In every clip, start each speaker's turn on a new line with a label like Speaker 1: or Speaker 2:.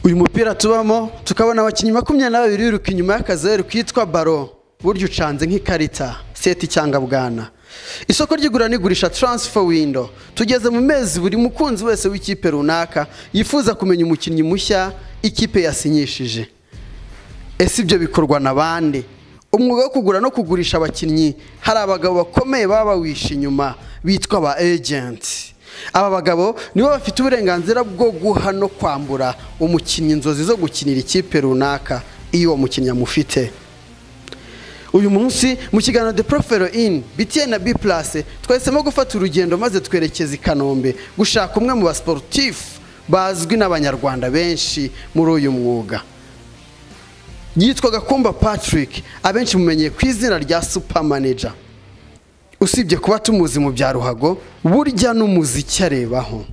Speaker 1: uyu mupira tubamo tukabona abakinnyi makumyabiri na babiri biruka inyuma y'akazeru kitwa baro burya ucanze nk'ikarita seti cyangwa bwana isoko ry'igura n'igurisha taransifa windo tugeze mu mezi buri mukunzi wese w'ikipe runaka yifuza kumenya umukinnyi mushya ikipe yasinyishije ese ibyo bikorwa na bande umwuga wo kugura no kugurisha abakinnyi hari abagabo bakomeye baba bawishe inyuma bitwa ba ejenti aba bagabo nibo bafite uburenganzira bwo guha no kwambura umukinnyi inzozi zo gukinira ikipe runaka iyo uwo mukinnyi amufite uyu munsi mu kiganiro de profero ini btn na b purase twahisemo gufata urugendo maze twerekeza i kanombe gushaka umwe mu basiporutifu bazwi n'abanyarwanda benshi muri uyu mwuga yitwa gakumba patrick abenshi mumenyeye ku izina rya supa maneja usibye kuba tumuzi mu bya ruhago burya n'umuziki arebaho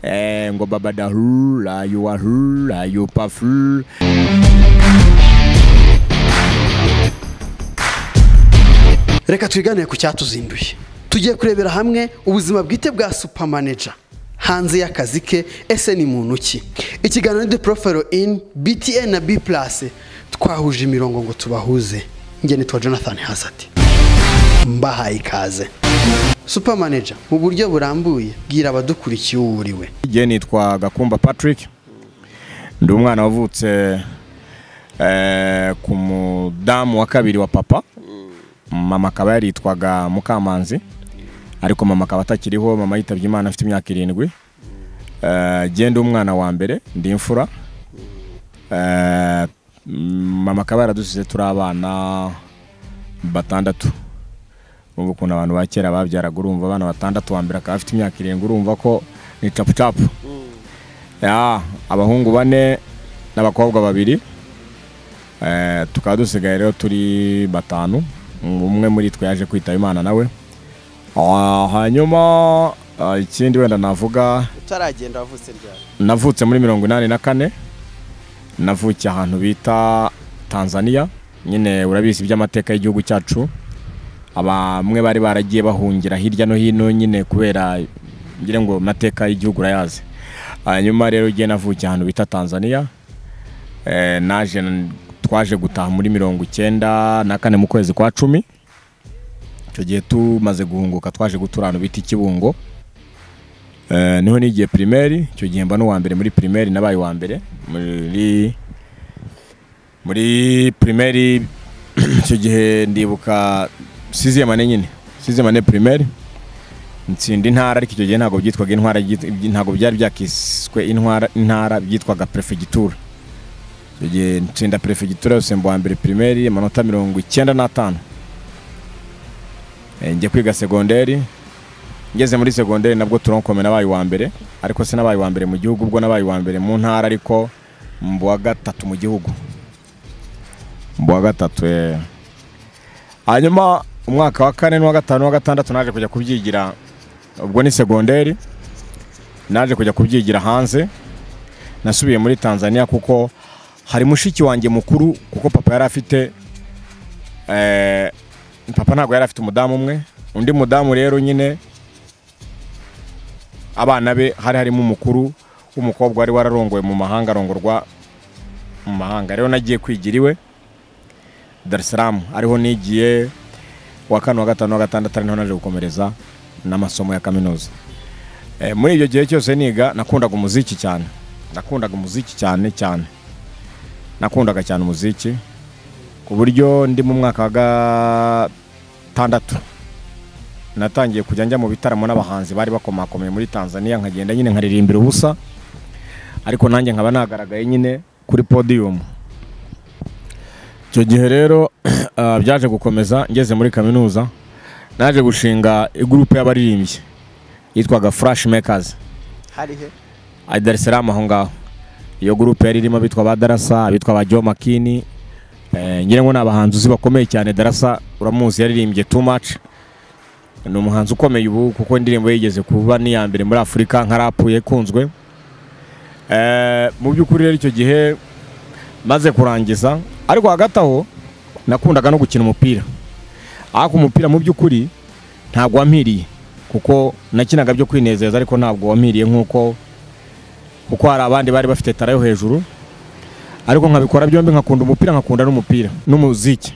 Speaker 2: Eh, ngo babadahu rayu wahu rayu pafu
Speaker 1: reka twiganire ku cyatuzinduye tugiye kurebera hamwe ubuzima bwite bwa supa maneja hanze y'akazi ke ese ni muntu ki ikiganiro de profero ini btn na b purase twahuje imirongo ngo tubahuze njye nitwa jonathan hazard mbahaye ikaze supa maneja mu buryo burambuye bwira abadukurikiye uwo uriwe
Speaker 2: igihe nitwa gakumba patrick ndi umwana wavutse eh, ku mudamu wa kabiri wa papa mama akaba yaritwaga mukamanzi ariko mama akaba atakiriho mama yitabye imana afite imyaka irindwi Eh, jye ndi umwana wa mbere ndi imfura Eh, mm, mama akaba yaradusize turi abana batandatu ubu ukuntu abantu ba kera babyaraga urumva abana batandatu wa mbere akaba afite imyaka irindwi urumva ko ni capucapu ya abahungu bane n'abakobwa babiri Eh, tukaba dusigaye rero turi batanu umwe muri twe yaje kwitaba imana nawe Ah, hanyuma ah, ikindi wenda navuga
Speaker 1: utaragenda wavutse ryari
Speaker 2: navutse muri mirongo inani na kane navukiye ahantu bita tanzania nyine urabizi iby'amateka y'igihugu cyacu bamwe bari baragiye bahungira hirya no hino nyine kubera ngira ngo amateka y'igihugu urayazi hanyuma rero ugiye navukiye ahantu bita tanzania Eh, naje twaje gutaha muri mirongo icyenda na kane mu kwezi kwa cumi icyo gihe tumaze guhunguka twaje gutura ahantu bita ikibungo Eh, niho nigiye primaire icyo gihe mba n'uwa mbere muri primaire nabaye uwa mbere muri muri primaire icyo gihe ndibuka sizemane nyine sizemane primaire nsinda intara ariko icyo gihe ntabwo byitwaga intwara byit- by- ntabwo byari byakiswe intwara intara byitwaga prefegitura icyo gihe nsinda prefegitura yose mba uwa mbere primaire amanota mirongo icyenda n'atanu Eh, njya kwiga segonderi ngeze muri segonderi nabwo turonkome nabaye uwa mbere ariko sinabaye uwa mbere mu gihugu ubwo nabaye uwa mbere mu ntara ariko mu wa gatatu mu gihugu mu wa gatatu eh. hanyuma umwaka wa kane n'uwa gatanu n'uwa gatandatu naje kujya kubyigira ubwo ni segonderi naje kujya kubyigira hanze nasubiye muri tanzania kuko hari mushiki wanjye mukuru kuko papa yari afite eh, papa ntabwo yari afite umudamu umwe undi mudamu rero nyine abana be hari harimo umukuru w'umukobwa wari wararongoye mu mahanga arongorwa mu mahanga rero nagiye kwigira iwe Dar es Salaam ariho nigiye wa kane wa gatanu wa gatandatu ari naho naje gukomereza n'amasomo ya kaminuza Eh, muri ibyo gihe cyose niga nakundaga umuziki cyane nakundaga umuziki cyane cyane nakundaga cyane umuziki ku buryo ndi mu mwaka wa gatandatu natangiye kujya njya mu bitaramo n'abahanzi bari bakomakomeye muri tanzania nkagenda nyine nkaririmbira ubusa ariko nanjye nkaba nagaragaye nyine kuri podiyumu icyo gihe rero ah, byaje gukomeza ngeze muri kaminuza naje gushinga igurupe y'abaririmbyi yitwaga furashi mekazi
Speaker 1: hari he
Speaker 2: ari Dar es Salaam aho ngaho iyo gurupe yari irimo abitwa ba Darasa abitwa ba Joe Makini eh, ngira ngo ni abahanzi uzi bakomeye cyane Darasa uramuzi yaririmbye too much ni umuhanzi ukomeye ubu kuko indirimbo ye yigeze kuba n'iya mbere muri Afurika nka rap yakunzwe eh, mu by'ukuri rero icyo gihe maze kurangiza ariko hagati aho nakundaga no gukina umupira ariko umupira mu by'ukuri ntabwo wampiriye kuko nakinaga byo kwinezeza ariko ntabwo wampiriye nk'uko kuko hari abandi bari bafite tara yo hejuru ariko nkabikora byombi nkakunda umupira nkakunda n'umupira n'umuziki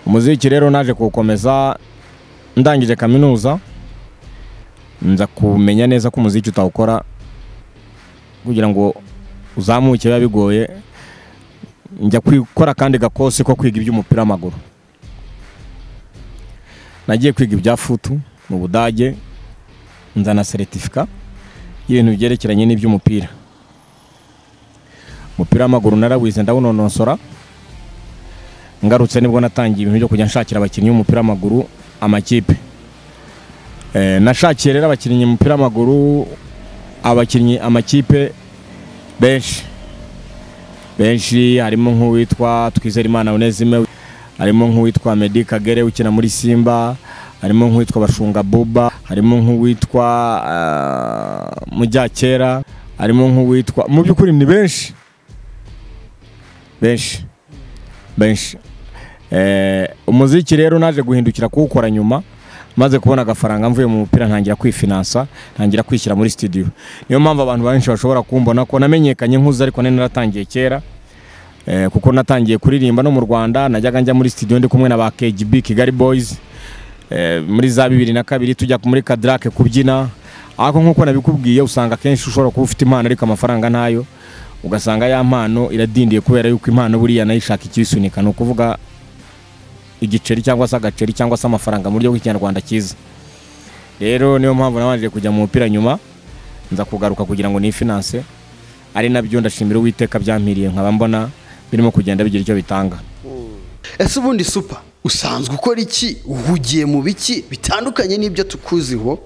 Speaker 2: umuziki rero naje kuwukomeza ndangije kaminuza nza kumenya neza ko umuziki utawukora kugira ngo uzamuke biba bigoye njya gukora akandi gakosi ko kwiga iby'umupira w'amaguru nagiye kwiga ibya futu mu budage nzana seritifika y'ibintu byerekeranye n'iby'umupira umupira w'amaguru narawize ndawunonosora ngarutse nibwo natangiye ibintu byo kujya nshakira abakinnyi b'umupira w'amaguru amakipe Eh, nashakiye rero abakinnyi umupira w'amaguru abakinnyi amakipe benshi benshi harimo nk'uwitwa Twizerimana Onezime harimo nk'uwitwa Medi Kagere ukina muri Simba harimo nk'uwitwa Bashunga Boba harimo nk'uwitwa uh, Mujyakera harimo nk'uwitwa mu by'ukuri ni benshi benshi benshi eh, umuziki rero naje guhindukira kuwukora nyuma maze kubona agafaranga mvuye mu mupira ntangira kwifinansa ntangira kwishyira muri studio niyo mpamvu abantu benshi bashobora kumbona ko namenyekanye nkuze ariko nari naratangiye kera eh, kuko natangiye kuririmba no mu Rwanda najyaga njya muri studio ndi kumwe na ba KGB Kigali Boys eh, muri za bibiri na kabiri tujya muri Kadrake kubyina ariko nkuko nabikubwiye usanga akenshi ushobora kuba ufite impano ariko amafaranga ntayo ugasanga ya mpano iradindiye kubera yuko impano buriya nayishaka ikisunika ni ukuvuga igiceri cyangwa se agaceri cyangwa se amafaranga mu buryo bw'ikinyarwanda cyiza rero niyo mpamvu nabanje kujya mu mupira nyuma nza kugaruka kugira ngo nifinanse ari nabyo ndashimira uwiteka byampiriye nkaba mbona birimo kugenda bigira icyo bitanga
Speaker 1: ese ubundi supa usanzwe ukora iki uhugiye mu biki bitandukanye n'ibyo tukuziho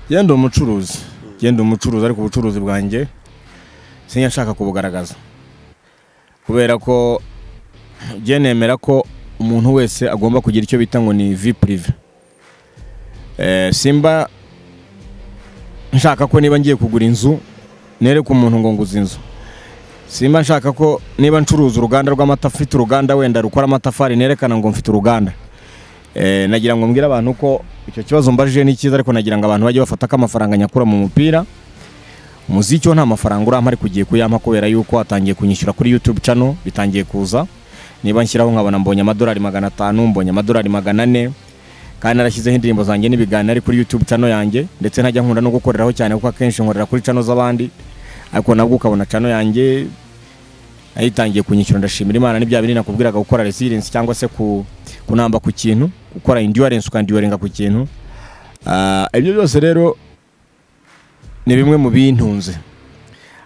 Speaker 2: yenda umucuruzi yenda umucuruzi ariko ubucuruzi bwanjye sinyashaka kubugaragaza kubera ko njye nemera ko umuntu wese agomba kugira icyo bita ngo ni vi purive simba nshaka ko niba ngiye kugura inzu nereke umuntu ngo nguze inzu simba nshaka ko niba ncuruza uruganda rw'amata afite uruganda wenda rukora amatafari nerekana ngo mfite uruganda Eh, nagira ngo mbwire abantu ko icyo kibazo mbajije ni cyiza ariko nagira ngo abantu bajye bafata ko amafaranga nyakura mu mupira umuziki wo nta mafaranga urampa ariko ugiye kuyampa kubera yuko watangiye kunyishyura kuri yutube cano bitangiye kuza niba nshyiraho nkabona mbonye amadolari magana atanu mbonye amadolari magana ane kandi narashyizeho indirimbo zanjye n'ibiganiro ari kuri yutube cano yanjye ndetse ntajya nkunda no gukoreraho cyane kuko akenshi nkorera kuri cano z'abandi ariko nabwo ukabona cano yanjye nayitangiye kunyishyura ndashimira imana n'ibya bindi nakubwiraga gukora resilience cyangwa se ku- kunamba ku kintu gukora endurance ukandiyorenga ku kintu Ah, ibyo byose rero ni bimwe mu bintunze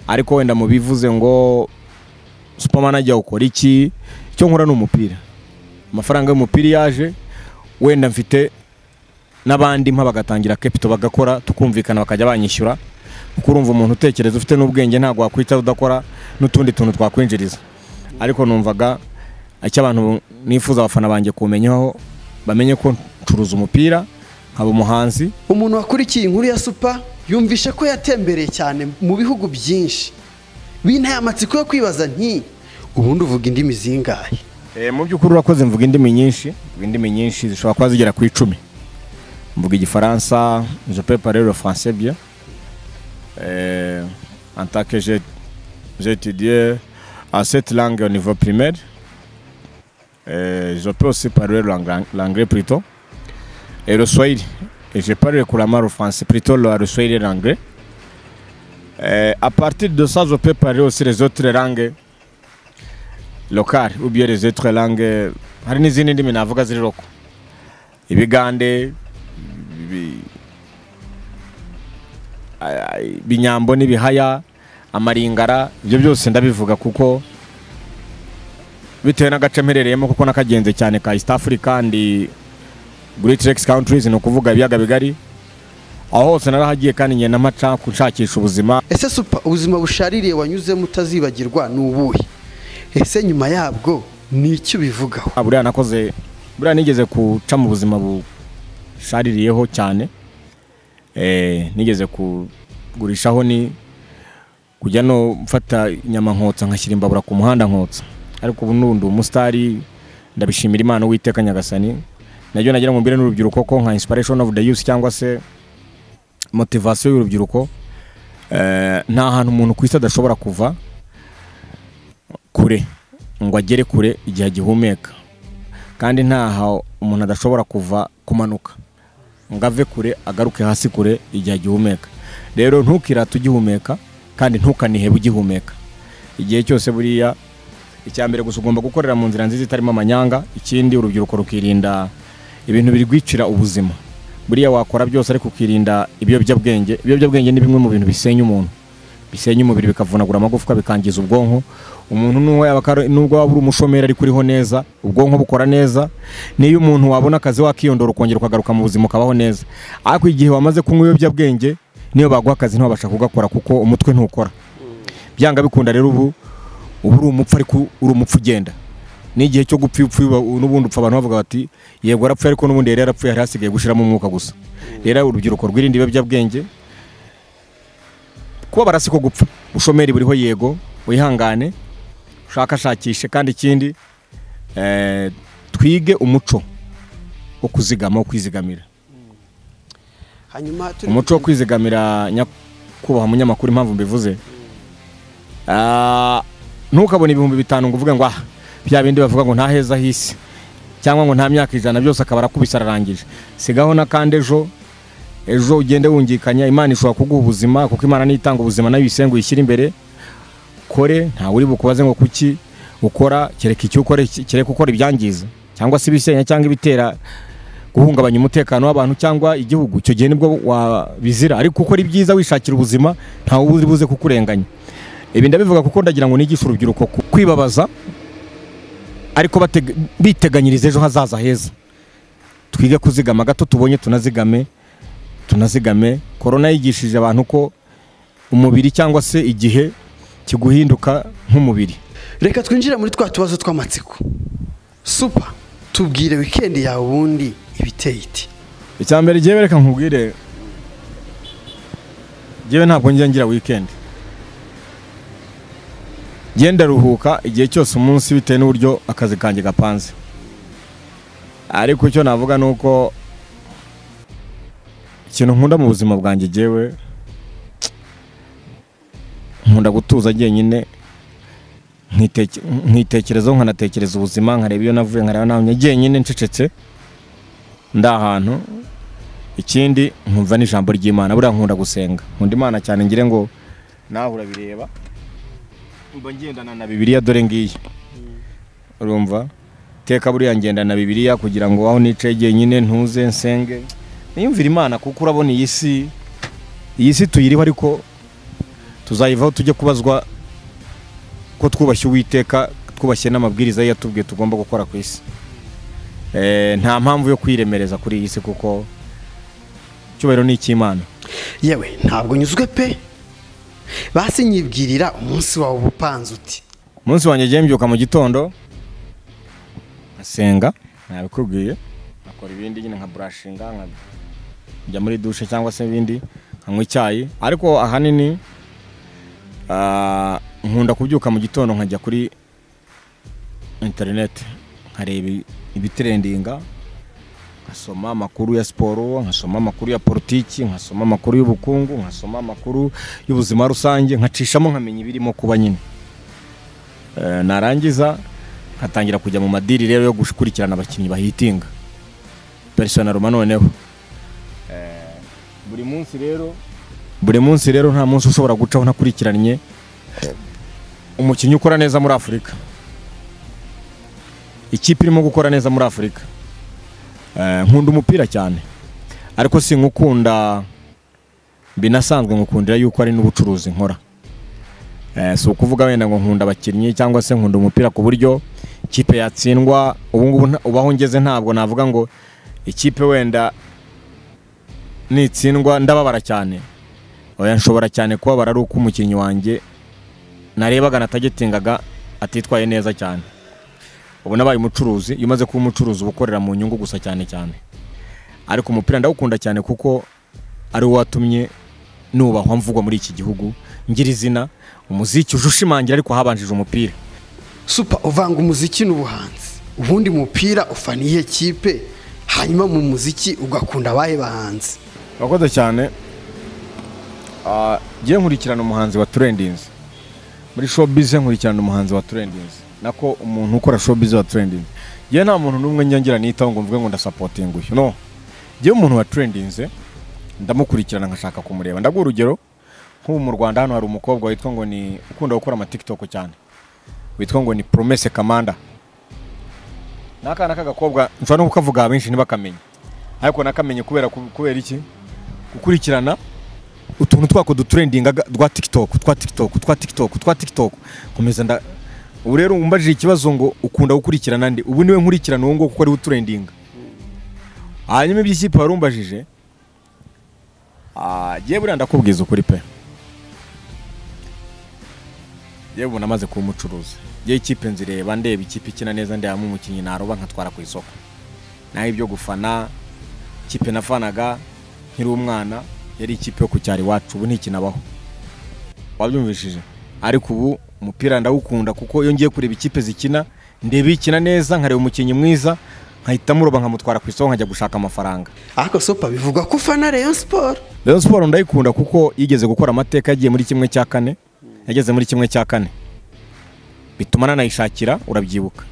Speaker 2: ariko wenda mu bivuze ngo superman ajya ukora iki icyo nkora ni umupira amafaranga y'umupira iyo yaje wenda mfite n'abandi mpa bagatangira kepito bagakora tukumvikana bakajya banyishyura kuko urumva umuntu utekereza ufite n'ubwenge ntabwo wakwita udakora n'utundi tuntu twakwinjiriza ariko numvaga icyo abantu nifuza abafana banjye kumenyaho bamenye ko ncuruza umupira nkaba umuhanzi
Speaker 1: umuntu wakurikiye inkuru ya supa yumvishe ko yatembereye cyane mu bihugu byinshi binteye amatsiko yo kwibaza nti ubundi uvuga indimi zingahe
Speaker 2: Eh, mu by'ukuri urakoze mvuga indimi nyinshi mvuga indimi nyinshi zishobora kuba zigera ku icumi mvuga igifaransa je peux parler le français bien Eh, en tant que j'ai j'ai étudié à cette langue au niveau primaire Eh, je peux aussi parler l'ang- l'anglais plutôt et le swahili et je parle couramment le français plutôt le le swahili et l'anglais Eh, à partir de ça je peux parler aussi les autres langues lokari ubiye rezetwe lange hari n'izindi ndimi navuga ziri roko ibigande ibi- ay- ay- ibinyambo n'ibihaya amaringara ibyo byose ndabivuga kuko bitewe n'agace mperereyemo kuko nakagenze cyane ka east africa ndi great lakes countries ni ukuvuga ibiyaga bigari aho hose narahagiye kandi ngenda mpaca gushakisha ubuzima
Speaker 1: ese supa ubuzima bushaririye wanyuzemo utazibagirwa ni ubuhe ese nyuma yabwo ni icyo ubivugaho
Speaker 2: Ah, buriya nakoze buriya nigeze guca mu buzima bushaririyeho cyane eh, nigeze kugurishaho ni kujya no mfata inyama nkotsa nkashyira imbabura ku muhanda nkotsa ariko ubu nundi umusitari ndabishimira imana uwiteka nyagasani nabyo nagira ngo mbire n'urubyiruko ko nka inspiration of the youth cyangwa se motivation y'urubyiruko eh, nta hantu umuntu ku isi adashobora kuva kure ngo agere kure igihe agihumeka kandi ntaho umuntu adashobora kuva kumanuka ngo ave kure agaruke hasi kure igihe agihumeka rero ntukirate ugihumeka kandi ntukanihebe ugihumeka igihe cyose buriya icya mbere gusa ugomba gukorera mu nzira nziza itarimo amanyanga ikindi urubyiruko rukirinda ibintu birwicira ubuzima buriya wakora byose ariko ukirinda ibiyobyabwenge ibiyobyabwenge ni bimwe mu bintu bisenya umuntu bisenya umubiri bikavunagura amagufwa bikangiza ubwonko umuntu n'uwo yaba akari- nubwo waba uri umushomeri ariko uriho neza ubwonko bukora neza niyo umuntu wabona akazi wakiyondora ukongera ukagaruka mu buzima ukabaho neza ariko igihe wamaze kunywa ibiyobyabwenge niyo baguha akazi ntibabasha kugakora kuko umutwe ntukora byanga bikunda rero ubu uba uri umupfu ariko uri umupfu ugenda n'igihe cyo gupfa iyo upfuye uba- n'ubundi upfa abantu bavuga bati yego arapfuye ariko n'ubundi yari yarapfuye hari hasigaye gushyiramo umwuka gusa rero urubyiruko rwirinda ibiyobyabwenge kuba barasi ko gupfa ubushomeri buriho yego wihangane ushakashakishe kandi ikindi eh, twige umuco wo kuzigama wo kwizigamira
Speaker 1: hanyuma turi
Speaker 2: umuco wo kwizigamira nyakubahwa munyamakuru impamvu mbivuze Ah, ntukabone ibihumbi bitanu ngo uvuge ngo ah bya bindi bavuga ngo nta heza hisi cyangwa ngo nta myaka ijana byose akaba arakubise ararangije sigaho n'akandi ejo ejo ugende wungikanya imana ishobora kuguha ubuzima kuko imana niyo itanga ubuzima nayo uyisenga uyishyire imbere kore ntawe uri bukubaze ngo kuki ukora kereka icyo ukora kereka ukora ibyangiza cyangwa se ibisenya cyangwa ibitera guhungabanya umutekano w'abantu cyangwa igihugu icyo gihe nibwo wabizira ariko ukora ibyiza wishakira ubuzima ntawe uba uri buze kukurenganya ibi ndabivuga kuko ndagira ngo nigishe urubyiruko ku- kwibabaza ariko batega- biteganyiriza ejo hazaza heza twige kuzigama gato tubonye tunazigame tunazigame korona yigishije abantu ko umubiri cyangwa se igihe kiguhinduka nk'umubiri
Speaker 1: reka twinjire muri twa tubazo tw'amatsiko supa tubwire wikendi yawe ubundi ibiteye iti
Speaker 2: icya mbere igihe bereka nkubwire ngewe ntabwo njya ngira weekend njye ndaruhuka igihe cyose umunsi bitewe n'uburyo akazi kanjye gapanze ariko icyo navuga ni uko ikintu nkunda mu buzima bwanjye ngewe nkunda gutuza njyenyine nkiteke- nkitekerezaho nkanatekereza ubuzima nkareba iyo navuye nkareba naho njye njyenyine ncecetse ndi ahantu ikindi nkumva n'ijambo ry'imana buriya nkunda gusenga nkunda imana cyane ngire ngo nawe urabireba mba ngendana na bibiliya dore ngiyi urumva teka buriya ngendana na bibiliya kugira ngo aho nicaye jyenyine ntuze nsenge niyumvire imana kuko urabona iyi si iyi si tuyiriho ariko tuzayivaho tujye kubazwa ko twubashye uwiteka twubashye n'amabwiriza ye yatubwiye tugomba gukora ku isi Eh, nta mpamvu yo kwiremereza kuri iyi si kuko icyubahiro ni icy'imana
Speaker 1: yewe ntabwo nyuzwe pe basi nyibwirira umunsi wawe uba upanze uti
Speaker 2: umunsi wanjye agiye mbyuka mu gitondo nkasenga nabikubwiye nkakora ibindi nyine nka burashinga nkajya muri dushe cyangwa se ibindi nkanywa icyayi ariko ahanini ah, nkunda kubyuka mu gitondo nkajya kuri interineti nkareba ibitirendinga nkasoma amakuru ya siporo nkasoma amakuru ya politiki nkasoma amakuru y'ubukungu nkasoma amakuru y'ubuzima rusange nkacishamo nkamenya ibirimo kuba nyine Eh, narangiza nkatangira kujya mu madiri rero yo gukurikirana abakinnyi bahitinga personaruma noneho Eh, buri munsi rero buri munsi rero nta munsi ushobora gucaho ntakurikiranye umukinnyi ukora neza muri afurika ikipe irimo gukora neza muri afurika Eh, nkunda umupira cyane ariko sinkukunda binasanzwe ngukundira yuko ari n'ubucuruzi nkora Eh, si ukuvuga wenda ngo nkunda abakinnyi cyangwa se nkunda umupira ku buryo ikipe yatsindwa ubu ngubu nta- ubu aho ngeze ntabwo navuga ngo ikipe wenda nitsindwa ndababara cyane oya nshobora cyane kubabara ari uko umukinnyi wanjye narebaga natagetingaga atitwaye neza cyane ubu nabaye umucuruzi iyo umaze kuba umucuruzi uba ukorera mu nyungu gusa cyane cyane ariko umupira ndawukunda cyane kuko ari wo watumye nubahwa mvugwa muri iki gihugu ngira izina umuziki uje ushimangira ariko habanjije umupira
Speaker 1: supa uvanga umuziki n'ubuhanzi ubundi mupira ufaniye kipe hanyuma mu muziki ugakunda abahe bahanzi
Speaker 2: urakoze cyane ngiye nkurikirana umuhanzi wa turendinzi muri showbiz nkurikirana umuhanzi wa trendingi nako umuntu ukora showbiz wa trendingi yewe nta muntu n'umwe njyongera nitaho ngo mvuge ngo ndasapotinga uyu no yewe umuntu wa trendinze ndamukurikirana nkashaka kumureba ndaguha urugero nk'ubu mu rwanda hano hari umukobwa witwa ngo ni ukunda gukora amatikitoko cyane witwa ngo ni promese kamanda ni akana k'agakobwa nshobora no kukavuga benshi ntibakamenye ariko nakamenye kubera kubera iki gukurikirana utuntu twako duturendinga twa tikitoku twa tikitoku twa tikitoku twa tikitoku komeza nda ubu rero umbajije ikibazo ngo ukunda gukurikirana ndi ubu niwe nkurikirana uwo nguwo kuko ariwe uturendinga hanyuma iby'ikipe wari umbajije Ah, jye buriya ndakubwiza ukuri pe yewe ubu namaze kuba umucuruzi yewe ikipe nzireba ndeba ikipe ikina neza ndebamo umukinnyi naroba nkatwara ku isoko naho ibyo gufana ikipe nafanaga nkiri umwana yari ikipe yo ku cyaro iwacu ubu ntikinabaho wabyumvishije ariko ubu umupira ndawukunda kuko iyo ngiye kureba ikipe zikina ndeba ikina neza nkareba umukinnyi mwiza nkahita muroba nkamutwara ku isoko nkajya gushaka amafaranga
Speaker 1: ariko supa bivugwa ko ufana Rayon Sport
Speaker 2: Rayon Sport ndayikunda kuko yigeze gukora amateka yagiye muri kimwe cya kane yageze muri kimwe cya kane bituma nanayishakira urabyibuka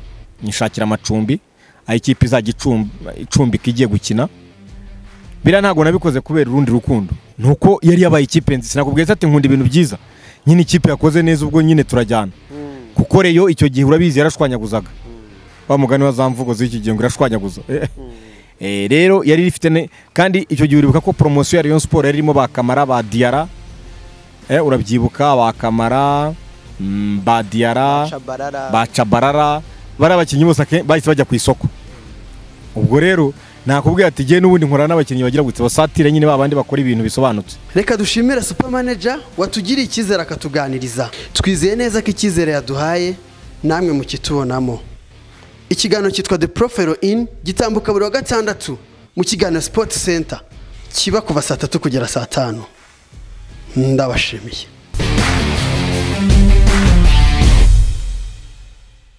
Speaker 2: nyishakira amacumbi aho ikipe izajya icumb- icumbika igiye gukina biriya ntabwo nabikoze kubera urundi rukundo ni uko yari yabaye ikipe nzi sinakubwiye ati nkunda ibintu byiza nyine ikipe yakoze neza ubwo nyine turajyana kuko reyo icyo gihe urabizi yarashwanyaguzaga wa mugani wa za mvugo z'iki gihe ngo irashwanyaguza Eh, rero yari ifite ne- kandi icyo gihe uribuka ko poromosiyo ya Rayon Sport yari irimo ba kamara ba diara eh, urabyibuka ba kamara mm, ba diara
Speaker 1: Shabarara
Speaker 2: ba cabarara bari abakinnyi bose ake- bahise bajya ku isoko ubwo rero nakubwira ati jye n'ubundi nkorana n'abakinnyi bagira gutse basatire nyine babandi bakora ibintu bisobanutse
Speaker 1: reka dushimire super manager watugiriye icyizere akatuganiriza twizeye neza ko icyizere yaduhaye namwe mukitubonamo ikiganiro cyitwa the profero in gitambuka buri wa gatandatu mu kiganiro sport center kiba kuva saa tatu kugera saa tanu ndabashimiye